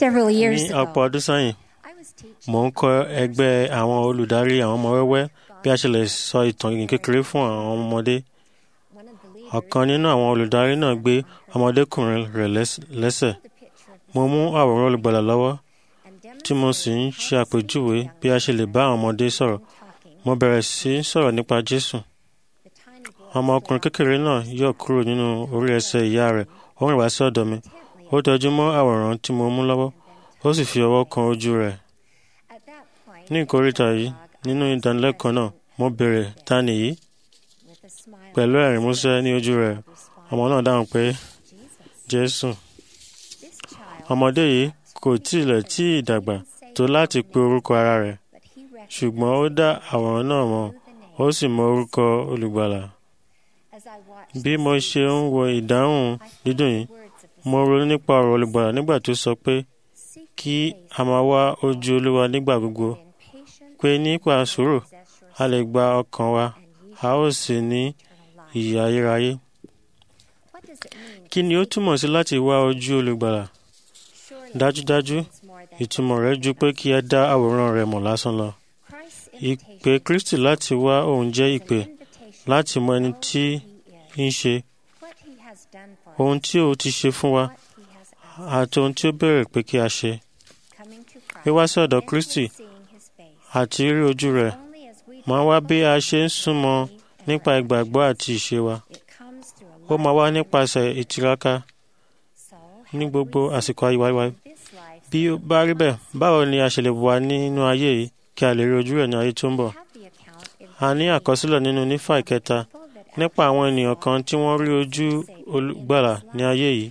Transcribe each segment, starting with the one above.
Several ní years ọ̀pọ̀ ago, ọdún sẹ́yìn I was teaching mò ń kọ́ ẹgbẹ́ àwọn olùdarí àwọn ọmọ wẹ́wẹ́ bí a ṣe lè sọ ìtàn ìgbìn kékeré fún àwọn ọmọdé one of the leaders ọ̀kan nínú àwọn olùdarí náà gbé ọmọdékùnrin rẹ̀ lẹ́s- lẹ́sẹ̀ the picture of mo mú àwòrán olùgbàlà lọ́wọ́ and tí mo sì ń ṣe àpèjúwe bí a ṣe lè bá àwọn ọmọdé sọ̀rọ̀ talking. mo bẹ̀rẹ̀ sí í sọ̀rọ̀ nípa Jésù The tiny boy ọmọkùnrin kékeré náà yọ̀ kúrò nínú orí ẹsẹ̀ ìyá rẹ̀ ó rìn wá sí ọ̀dọ̀ mi ó tẹjú mọ́ àwòrán tí mo mú lọ́wọ́ ó sì fi ọwọ́ kan ojú rẹ̀ at that point ní ìkórìtà yìí nínú ìdánilẹ́kọ̀ọ́ náà mo béèrè ta nìyí with a smile pẹ̀lú ẹ̀rín músẹ́ ní ojú rẹ̀ ọmọ náà dáhùn pé Jésù this child ọmọdé yìí kò tilẹ̀ tí ì dàgbà tó láti pe orúkọ ara rẹ̀ but he recognized ṣùgbọ́n ó dá àwòrán náà mọ̀ the name ó sì mọ orúkọ olùgbàlà as I watched bí mo ṣe ń wo ìdáhùn dídùn yìí words of the mo ronú nípa ọ̀rọ̀ olùgbàlà nígbà tó sọ pé seek kí a máa wá ojú olúwa nígbà gbogbo in patient pé nípa sùúrù possess your a lè gba ọkàn wa and ye a ó sì ní eternal life. ìyè ayérayé What does it mean? kí ni ó túmọ̀ sí láti wá ojú olùgbàlà Surely dájúdájú it's more than ìtumọ̀ rẹ̀ ju pé kí ẹ dá àwòrán rẹ̀ mọ̀ lásán lọ Christ's ìpè invitation Kristi láti wá òun jẹ́ is an ìpè invitation láti mọ ẹni to know tí who he is, ń ṣe what he has done for ohun us, tí ó ti ṣe fún wa what he has asked. àti ohun tí ó béèrè pé kí a ṣe Coming to Christ, wíwá sí ọ̀dọ̀ and Kristi seeing his face, àti rí ojú rẹ̀ only as we máa wá bí a ṣe ń súnmọ́ believe and nípa our ìgbàgbọ́ àti ìṣe wa It comes through a ó máa wá life nípasẹ̀ ìtiraka so ní how do gbogbo we àsìkò ayé wa live this life bí ó bá rí bẹ́ẹ̀ báwo ni a ṣe lè wà nínú ayé yìí kí a lè rí ojú rẹ̀ ní ayé tó ń bọ̀ have the account in a ní àkọsílẹ̀ nínú nífà ìkẹta people that nípa àwọn ènìyàn kan tí wọ́n rí ojú olùgbàlà ní ayé yìí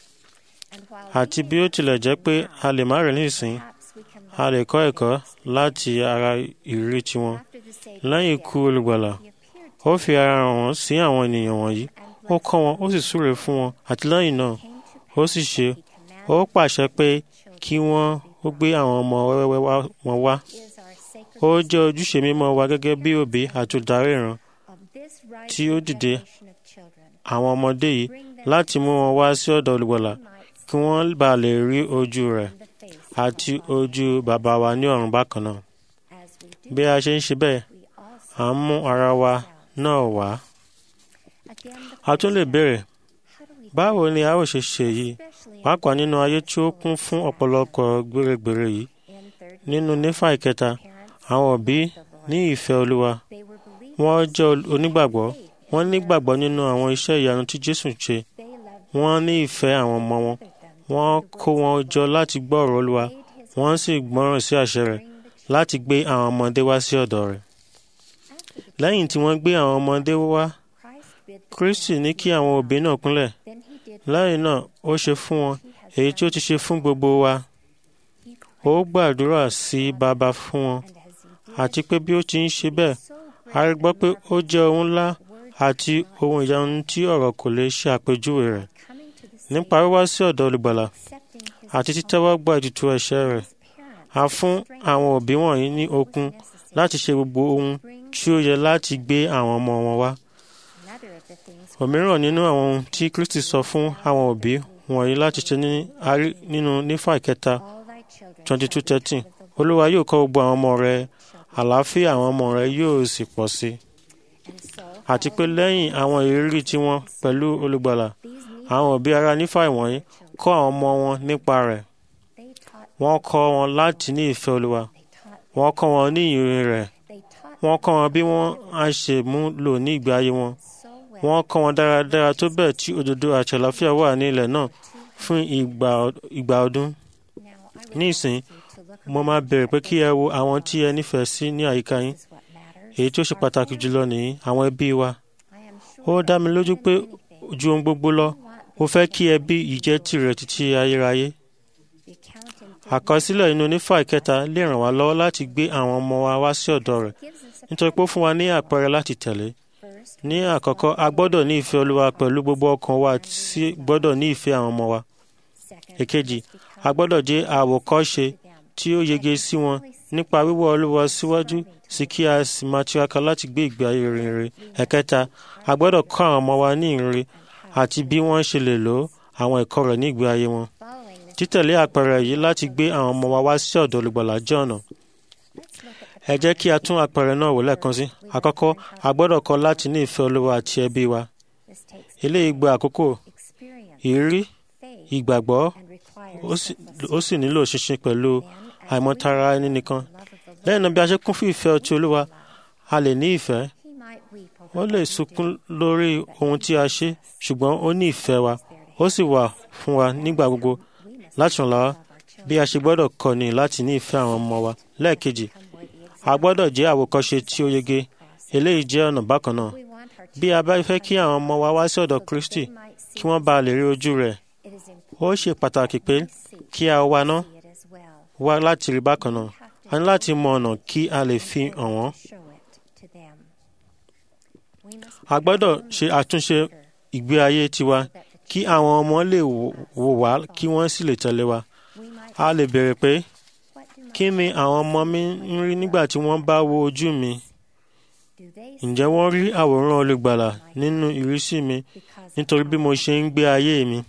and while àti bí ó tilẹ̀ jẹ́ pé a lè má rí nísìn perhaps we can a lè kọ́ ẹ̀kọ́ láti ara ìrírí tiwọn after the Savior lẹ́yìn ikú olùgbàlà he appeared to ó fi ara hàn wọ́n sí àwọn ènìyàn wọ̀nyí and ó kọ́ wọn ó sì súre fún wọn àti lẹ́yìn náà came to ó sì ṣe he ó commanded pàṣẹ pé children kí wọ́n ó gbé àwọn ọmọ wẹ́wẹ́ wá- wọn wá is our sacred ó jẹ́ ojúṣe mímọ́ wa gẹ́gẹ́ bí òbí àti olùdarí ìran of this right tí ó dìde generation of children àwọn ọmọdé yìí bring them láti mú wọn wá sí ọ̀dọ̀ olùgbàlà might kí wọ́n bá lè rí ojú rẹ̀ in the face àti ojú bàbá wa ní ọ̀run bákan náà as we do bí a ṣe ń ṣe bẹ́ẹ̀ we also à ń mú ara wa náà wá again the a tún lè béèrè how do we báwo ni a ó ṣe ṣe yìí especially pàápàá nínú ayé tí ó kún fún ọ̀pọ̀lọpọ̀ gbèrègbèrè yìí in third nínú nífà ìkẹta parents àwọn òbí ní ìfẹ́ olúwa they were believers wọ́n jẹ́ ol- onígbàgbọ́ wọ́n nígbàgbọ́ nínú àwọn iṣẹ́ ìyanu tí Jésù ṣe they loved wọ́n ní ìfẹ́ àwọn ọmọ wọn them wọ́n kó wọn jọ láti gbọ́ ọ̀rọ̀ olúwa made his wọ́n sì gbọ́ràn sí àṣẹ rẹ̀ bring the láti gbé àwọn ọmọdé wá sí ọ̀dọ̀ rẹ̀ after the lẹ́yìn tí wọ́n gbé àwọn ọmọdé wá Christ bid the Kristi ní parents kí àwọn òbí náà kúnlẹ̀ then he did lẹ́yìn náà ó ṣe fún wọn he has èyí tí ó ti ṣe fún gbogbo wa he ó gbàdúrà sí bàbá fún wọn and as he did àti pé bí ó ti ń ṣe bẹ́ẹ̀ so a rí gbọ́ pé ó jẹ́ ohun ńlá word àti ohun ìyanu tí ọ̀rọ̀ kò lè ṣe àpèjúwe rẹ̀ coming to the nípa wíwá sí ọ̀dọ̀ olùgbàlà accepting his àti títẹ́wọ́ gba ètùtù ẹ̀ṣẹ̀ rẹ̀ parents a fún àwọn òbí wọ̀nyí ní okun necessary láti ṣe gbogbo ohun tí ó yẹ láti gbé àwọn ọmọ wọn wá another of the things òmíràn nínú àwọn ohun tí Kristi sọ fún àwọn òbí wọ̀nyí láti ṣe ní a rí nínú nífà ìkẹta all thy children twenty two shall be thirteen taught of the olúwa yóò kọ́ gbogbo àwọn ọmọ rẹ àlàáfíà àwọn ọmọ rẹ yóò sì pọ̀ sí i and so àti pé lẹ́yìn àwọn ìrírí tiwọn pẹ̀lú olùgbàlà these need àwọn òbí ara nífà ìwọ̀nyí kọ́ àwọn ọmọ wọn nípa rẹ̀ they taught wọ́n kọ́ wọn láti ní ìfẹ́ olúwa they taught wọ́n kọ́ wọn ní ìrìn rẹ̀ they taught wọ́n kọ́ wọn bí wọ́n á ṣe mú lò ní ìgbé ayé wọn so well wọ́n kọ́ wọn dáradára tó bẹ́ẹ̀ tí òdodo àti àlàáfíà wà ní ilẹ̀ náà fún ìgbà ìgbà ọdún now I would ní ask ìsìn you to look mo máa bẹ̀rẹ̀ pé kí ẹ wo àwọn tí ẹ nífẹ̀ẹ́ sí ní àyíká yín is what matters èyí tí ó ṣe pàtàkì jùlọ nìyí àwọn ẹbí wa I am sure ó dá mi lójú pé ju ohun gbogbo lọ ó fẹ́ kí ẹbí yìí jẹ́ tirẹ̀ títí ayérayé the account in àkọsílẹ̀ inú onífà ìkẹta lè ràn wá lọ́wọ́ láti gbé àwọn ọmọ wa wá sí ọ̀dọ̀ rẹ̀ gives us a nítorí pé ó fún wa ní àpẹẹrẹ láti tẹ̀lé first ní àkọ́kọ́ a gbọ́dọ̀ ní ìfẹ́ olúwa pẹ̀lú gbogbo ọkàn wa sí gbọ́dọ̀ ní ìfẹ́ àwọn ọmọ wa second èkejì a gbọ́dọ̀ jẹ́ àwòkọ́ṣe tí ó yege sí wọn nípa wíwọ́ olúwa síwájú sí kí a sì máa tiraka láti gbé ìgbé ayé rere ẹ̀kẹta a gbọ́dọ̀ kọ́ àwọn ọmọ wa ní ìrere àti bí wọ́n ṣe lè lo àwọn ẹ̀kọ́ rẹ̀ ní ìgbé ayé wọn following the títẹ̀lé àpẹẹrẹ yìí láti gbé àwọn ọmọ wa wá sí ọ̀dọ̀ olùgbàlà jẹ́ ọ̀nà ẹ jẹ́ kí a tún àpẹẹrẹ náà wò lẹ́ẹ̀kan sí àkọ́kọ́ a gbọ́dọ̀ kọ́ láti ní ìfẹ́ olúwa àti ẹbí wa This takes eléyìí gba àkókò experience, ìrírí faith, ìgbàgbọ́ and ó requires sì- selfless ó sì nílò ṣinṣin pẹ̀lú Then, as àìmọ̀tara we ẹni grow nìkan in the love of the lẹ́yìn náà Lord, bí a ṣe kún fún ìfẹ́ ọtí olúwa a lè ní ìfẹ́ he might weep over ó what lè we sunkún do, lórí ohun tí a ṣe ṣùgbọ́n ó ní ìfẹ́ wa ó sì wà fún wa nígbà gbogbo we must láti ràn lọ́wọ́ love our children. bí a ṣe gbọ́dọ̀ kọ́ ni láti ní ìfẹ́ àwọn ọmọ wa lẹ́ẹ̀kejì Become worthy a gbọ́dọ̀ jẹ́ àwòkọ́ṣe tí ó yege eléyìí jẹ́ ọ̀nà bákan náà We want our bí a bá children fẹ́ to kí àwọn ọmọ wa wá sí ọ̀dọ̀ so that Kristi they might see kí wọ́n bá lè rí ojú rẹ̀ it is ó ṣe pàtàkì pé important kí a wá ná to see it as well. wá láti rí bákan náà a ní láti mọ ọ̀nà kí a lè fi hàn wọ́n Show it to them. We must a gbọ́dọ̀ ṣe àtúnṣe ìgbé ayé tiwa kí àwọn ọmọ lè wò wò wá kí wọ́n sì lè tẹ̀lé wa we might a lè béèrè pé what do my kí ni àwọn ọmọ mi ń rí nígbà tí wọ́n bá wo ojú mi do they ǹjẹ́ wọ́n rí àwòrán olùgbàlà nínú ìrísí mi because nítorí bí mo ṣe ń gbé ayé mi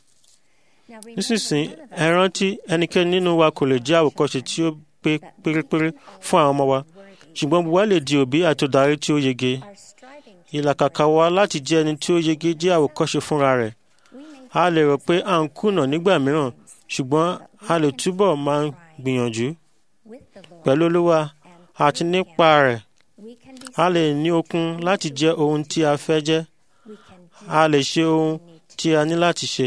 now remember nísinsìnyí none of ẹ us rántí ẹnikẹ́ni nínú wa kò lè jẹ́ àwòkọ́ṣe tí ó pé pérépéré fún àwọn ọmọ wa worthy ṣùgbọ́n gbogbo wa lè di òbí àti olùdarí tí ó yege are striving to ìlàkàkà wa láti jẹ́ ẹni tí ó yege jẹ́ àwòkọ́ṣe fúnra rẹ̀ we may a lè rò pé à ń kùnà nígbà mìíràn ṣùgbọ́n a lè túbọ̀ máa gbìyànjú with the Lord pẹ̀lú olúwa and àti through nípa him, rẹ̀ we can be a lè ní okun láti jẹ́ ohun tí a fẹ́ jẹ́ we can do a lè ṣe ohun what we need to tí a ní láti ṣe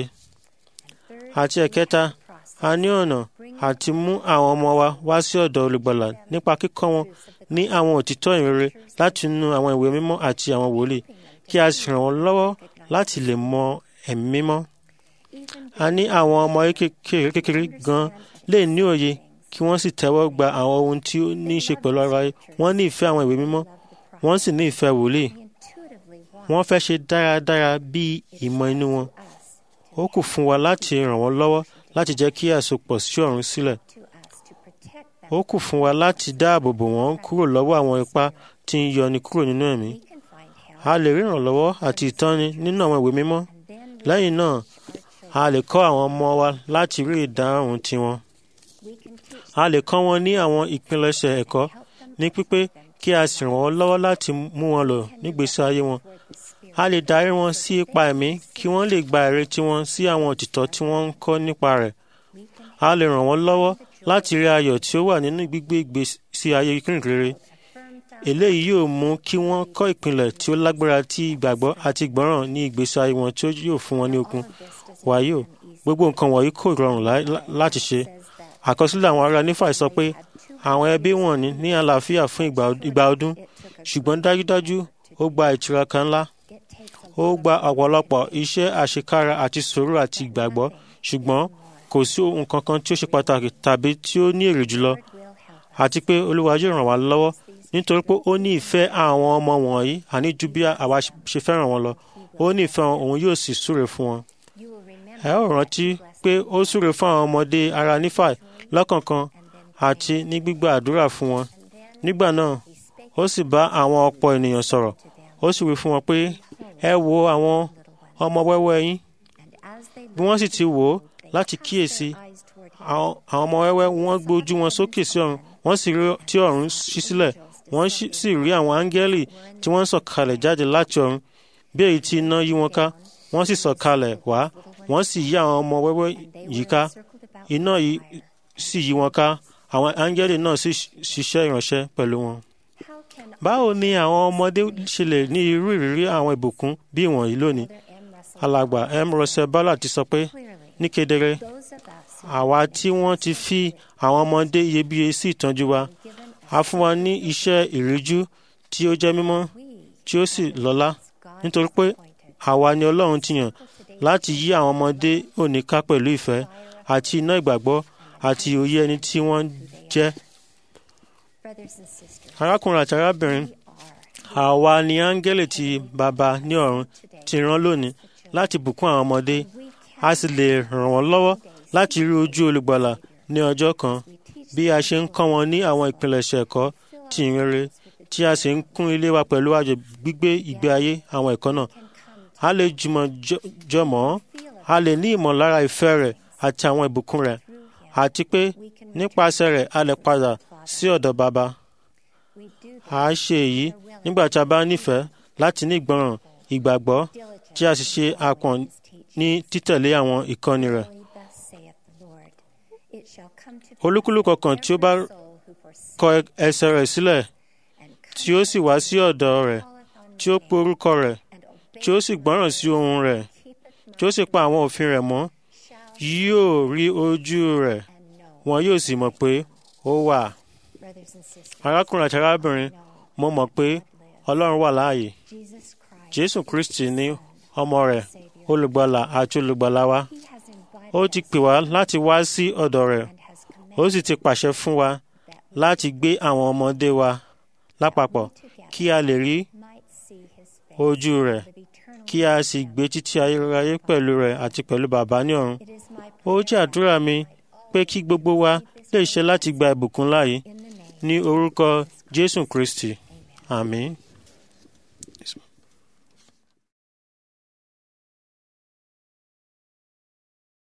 third àti we ẹ̀kẹta have the process a ní ọ̀nà àti mú àwọn ọmọ wa wá sí ọ̀dọ̀ olùgbàlà nípa kíkọ́ wọn ní àwọn òtítọ́ ìrere láti inú àwọn ìwé mímọ́ àti àwọn wòlíì kí a sì ràn wọ́n lọ́wọ́ láti lè mọ ẹ̀mí mímọ́ even a ní àwọn ọmọ kékeré kékeré gan lè ní òye kí wọ́n sì tẹ́wọ́ gba àwọn ohun tí ó ní í ṣe pẹ̀lú ara ayé wọ́n ní ìfẹ́ àwọn ìwé mímọ́ love the process wọ́n sì ní ìfẹ́ wòlíì we intuitively want wọ́n fẹ́ ṣe dáradára bí ìmọ̀ inú wọn us ó kù fún wa láti ràn wọ́n lọ́wọ́ láti jẹ́ kí àsopọ̀ sí ọ̀run sílẹ̀ to us to protect them ó kù fún wa láti dáàbò bò wọ́n kúrò lọ́wọ́ àwọn ipá tí ń yọni kúrò nínú ẹ̀mí we can find help a lè rí ìrànlọ́wọ́ àti ìtọ́ni nínú àwọn ìwé mímọ́ and then we lẹ́yìn náà our children a lè kọ́ àwọn ọmọ wa láti rí ìdáhùn tiwọn we can teach a lè kọ́ wọn ní àwọn ìpilẹ̀ṣẹ̀ ẹ̀kọ́ help them ní pípé kí a sì ràn wọ́n lọ́wọ́ láti mú wọn lò nígbésí ayé wọn toward the spirit a lè darí wọn sí ipa ẹ̀mí kí wọ́n lè gba ìrètí wọn sí àwọn òtítọ́ tí wọ́n ń kọ́ nípa rẹ̀ we can a lè ràn wọ́n lọ́wọ́ láti rí ayọ̀ tí ó wà nínú gbígbé ìgbésí ayé kìrìkìrì affirm found eléyìí yóò mú kí wọ́n kọ́ ìpìlẹ̀ tí ó lágbára tí ìgbàgbọ́ àti ìgbọ́ràn ní ìgbésí ayé wọn tí ó yóò fún wọn ní okun wàyí o gbogbo nǹkan wọ̀nyí kò rọrùn lá- lá- láti ṣe àkọsílẹ̀ àwọn ará nífàì sọ pé àwọn ẹbí wọn ní ní àlàáfíà fún ìgbà ìgbà ọdún ṣùgbọ́n dájúdájú ó gba ìtiraka ńlá ó gba ọ̀pọ̀lọpọ̀ iṣẹ́ àṣekára àti sùúrù àti ìgbàgbọ́ ṣùgbọ́n kò sí ohun kankan tí ó ṣe pàtàkì tàbí tí ó ní èrè jùlọ àti pé olúwa yóò ràn wá lọ́wọ́ nítorí pé ó ní ìfẹ́ àwọn ọmọ wọ̀nyí àní ju bí àwa ṣe fẹ́ràn wọn lọ ó ní ìfẹ́ wọn òun yóò sì súre fún wọn. ẹ ó rántí pé ó súre fún àwọn ọmọdé ara nífàì lọ́kọ̀ọ̀kan àti ní gbígbà àdúrà fún wọn. nígbà náà ó sì bá àwọn ọ̀pọ̀ ènìyàn sọ̀rọ̀ ó sì wí fún wọn pé ẹ wo àwọn ọmọ wẹ́wẹ́ yín bí wọ́n sì ti wò ó láti kíyèsí àwọn àwọn ọmọ wẹ́wẹ́ wọ́n gbé ojú wọn sókè sí ọ̀run wọ́n sì rí tí ọ̀run ṣí sílẹ̀ wọ́n sì- sì rí àwọn áńgẹ́lì tí wọ́n ń sọ̀kalẹ̀ jáde láti ọ̀run bí èyí tí iná yí wọn ká wọ́n sì sọ̀kalẹ̀ wá wọ́n sì yí àwọn ọmọ wẹ́wẹ́ yìí ká iná yìí sì yí wọn ká àwọn áńgẹ́lì náà sì ṣiṣẹ́ ìránṣẹ́ pẹ̀lú wọn. báwo ni àwọn ọmọdé ṣe lè ní irú ìrírí àwọn ìbùkún bí ìwọ̀nyí lónìí? alàgbà m russell ballard ti sọ pé ní kedere àwa tí wọ́n ti fi àwọn ọmọdé iyebíye sí ìtọ́jú wa a fún wa ní iṣẹ́ ìríjú tí ó jẹ́ mímọ́ tí ó sì lọ́lá nítorí pé àwa ni ọlọ́run ti yàn láti yí àwọn ọmọdé òní ká pẹ̀lú ìfẹ́ àti iná ìgbàgbọ́ àti òye ẹni tí wọ́n jẹ́ arákùnrin àti arábìnrin àwa ni áńgẹ́lì tí baba ní ọ̀run ti rán lónìí láti bùkún àwọn ọmọdé a sì lè ràn wọ́n lọ́wọ́ láti rí ojú olùgbàlà ní ọjọ́ kan bí a ṣe ń kọ́ wọn ní àwọn ìpilẹ̀ṣẹ̀ ẹ̀kọ́ tí ìrere tí a sì ń kún ilé wa pẹ̀lú àjò gbígbé ìgbé ayé àwọn ẹ̀kọ́ náà a lè jùmọ̀ jọ- jọmọ́ a lè ní ìmọ̀lára ìfẹ́ rẹ̀ àti àwọn ìbùkún rẹ̀ Through him, àti pé we can nípasẹ̀ rẹ̀ a lè padà sí ọ̀dọ̀ bàbá. we do a this ṣe èyí nígbà tí a bá nífẹ̀ẹ́ láti ní ìgbọràn ìgbàgbọ́ diligently tí a sì ṣe àpọ̀n his teaching. ní títẹ̀lé àwọn ìkọ́ni rẹ̀. Verily thus saith the Lord, it shall come to pass olúkúlùkù kan tí ó bá every soul who forsaketh kọ ẹsẹ̀ rẹ̀ sílẹ̀ and tí ó sì wá sí ọ̀dọ̀ rẹ̀ calleth on tí ó my pe orúkọ rẹ̀ and tí ó sì gbọ́ràn sí ohun rẹ̀ keepeth tí ó sì pa àwọn òfin rẹ̀ mọ́ shall yóò rí ojú rẹ̀ and know. wọn yóò sì mọ̀ pé ó wà. Brothers and sisters, arákùnrin àti arábìnrin know mo mọ̀ pé ọlọ́run wà láàyè Jesus Christ, jésù kristi ní ọmọ rẹ̀ Savior. olùgbàlà àti olùgbàlà wa He has invited ó ti us pè wá láti wá sí ọ̀dọ̀ rẹ̀ and has ó commanded sì ti pàṣẹ fún wa that we láti gbé àwọn ọmọdé wa lápapọ̀ together kí a lè rí might see his face, ojú rẹ̀ live eternally kí a with sì him. gbé títí ayérayé pẹ̀lú rẹ̀ àti pẹ̀lú bàbá ní ọ̀run It is my ó prayer jẹ́ àdúrà mi pé kí gbogbo wa lè ṣe láti gba ìbùkún láàyè in the name ní orúkọ jésù kristi àmín.